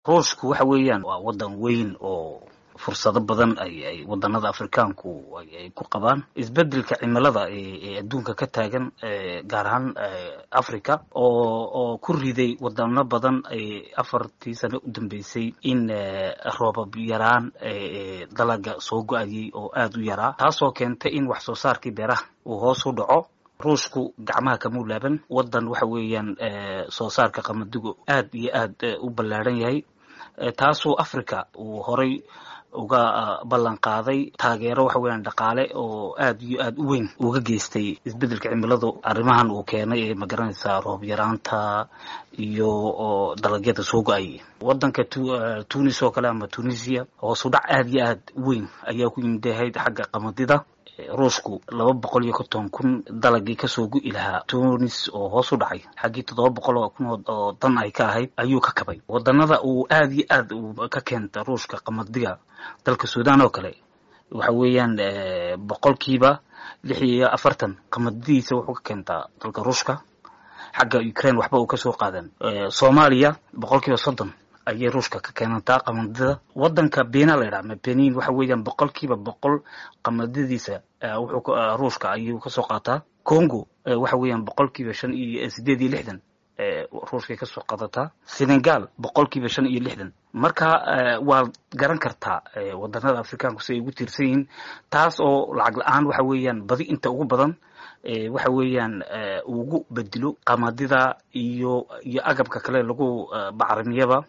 ruushku waxa weeyaan waa waddan weyn oo fursado badan ay ay wadanada afrikaanku ay ku qabaan isbedelka cimilada ee adduunka ka taagan gaar ahaan africa oo oo ku riday wadano badan afartii sano u dambeysay in roobab yaraan dalaga soo go-ayay oo aada u yaraa taasoo keentay in wax soo saarkii beeraha uu hoos u dhaco ruushku gacmaha kamuu laaban wadan waxa weeyaan soo saarka qamadigu aad iyo aad u ballaadhan yahay taasoo africa uu horay uga ballan qaaday taageero waxa weeyaan dhaqaale oo aad iyo aad u weyn uga geystay isbedelka cimiladu arrimahan uu keenay ee magaranaysaa roob yaraanta iyo dalagyada soo go-ay wadanka tunis oo kale ama tunisia hoos u dhac aad iyo aad weyn ayaa ku yimidahayd xagga qamadida ruushku laba boqol iyo konton kun dalagii kasoo gu-i lahaa tunis oo hoos u dhacay xaggii toddoba boqol oo kun oo dan ay ka ahayd ayuu ka kabay wadanada uu aad iyo aad ka keenta ruushka qamadiga dalka sudan oo kale waxa weeyaan boqolkiiba lix iyo afartan qamadidiisa wuxuu ka keentaa dalka ruushka xagga ukraine waxba uu kasoo qaadan soomaaliya boqolkiiba soddon ayay ruushka ka keenantaa qamadida wadanka bena la ydhaha benin waxa weeyaan boqolkiiba boqol qamadadiisa wuxuu ruushka ayuu kasoo qaataa congo waxa weeyaan boqolkiiba shan iyo sideed iyo lixdan ruushkay kasoo qaadataa senegal boqolkiiba shan iyo lixdan marka waad garan kartaa wadanada afrikaanku si ay ugu tiirsan yihiin taas oo lacag la-aan waxa weeyaan badi inta ugu badan waxa weeyaan ugu bedelo qamadida iyo iyo agabka kale lagu bacrimiyaba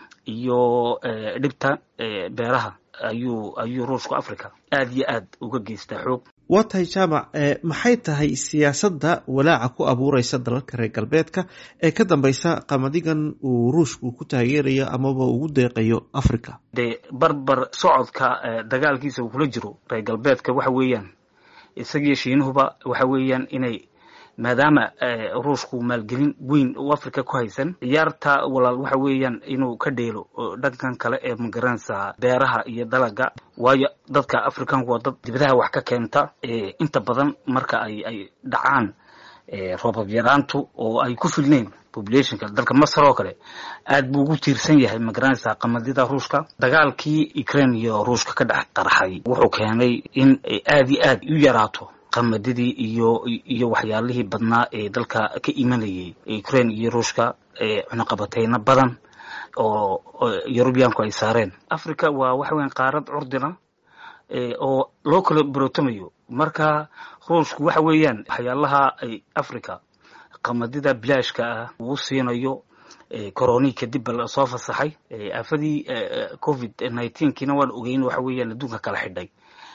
iyo dhibta beeraha ayuu ayuu ruushku africa aad iyo aad uga geystaa xoog waa tahay jaamac maxay tahay siyaasadda walaaca ku abuureysa dalalka reer galbeedka ee ka dambeysa qamadigan uu ruushku ku taageerayo amaba ugu deeqayo africa dee barbar socodka dagaalkiisa uu kula jiro reer galbeedka waxa weeyaan isagiyo shiinuhuba waxa weeyaan inay maadaama ruushku maalgelin weyn u africa ku haysan ciyaarta walaal waxa weeyaan inuu ka dheelo dhankan kale ee magaranaysaa beeraha iyo dalaga waayo dadka africanku waa dad dibadaha wax ka keenta inta badan marka ay ay dhacaan roobab yaraantu oo ay ku filneyn populationka dalka masar oo kale aad buu ugu tiirsan yahay magaranaysaa qamadida ruushka dagaalkii ukraine iyo ruushka ka dhex qarxay wuxuu keenay in aad iyo aad u yaraato qamadidii iyo iyo waxyaalihii badnaa ee dalka ka imanayay ukraine iyo ruushka cunuqabateyno badan oo yurubiyaanku ay saareen africa waa waxa weyan qaarad curdina oo loo kala barootomayo marka ruushku waxa weeyaan waxyaalaha ay africa qamadida bilaashka ah uu siinayo coroni kadib ba soo fasaxay aafadii covid nineteenkiina waan ogeyn waxa weeyaan adduunka kala xidhay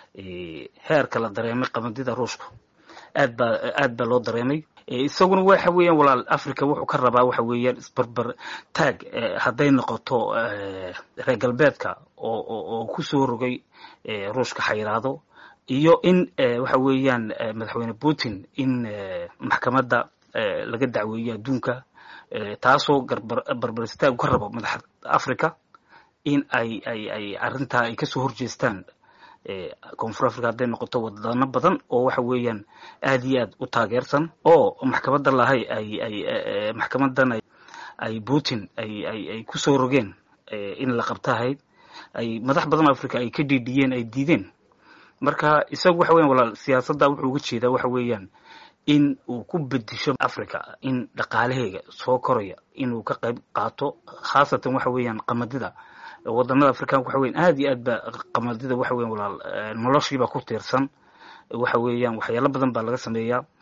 heerka la dareemay qamadida ruushku aad baa aad baa loo dareemay isaguna waxa weeyaan walaal africa wuxuu ka rabaa waxa weeyaan isbarbar taag hadday noqoto reer galbeedka oo oo kusoo rogay ruushka xayiraado iyo in waxa weeyaan madaxweyne putin in maxkamadda laga dacweeyo adduunka taasoo barbar istaag ka rabo madaxa africa in ay ay ay arrintaa ay kasoo horjeestaan koonfur africa hadday noqoto wadano badan oo waxa weeyaan aad iyo aad u taageersan oo maxkamadda lahay ay ay maxkamadan ay putin ay ay ay kusoo rogeen in la qabtahayd ay madax badan africa ay ka dhiidhiyeen ay diideen marka isagu waxa weyan walaal siyaasadda wuxuu uga jeedaa waxa weeyaan in uu ku bedisho africa in dhaqaalaheega soo koraya inuu ka qayb qaato khaasatan waxa weeyaan qamadida wadanada africanka waxa weyan aad iyo aad ba qamadida waxa weyan walaal noloshiiba ku tiirsan waxa weeyaan waxyaalo badan baa laga sameeyaa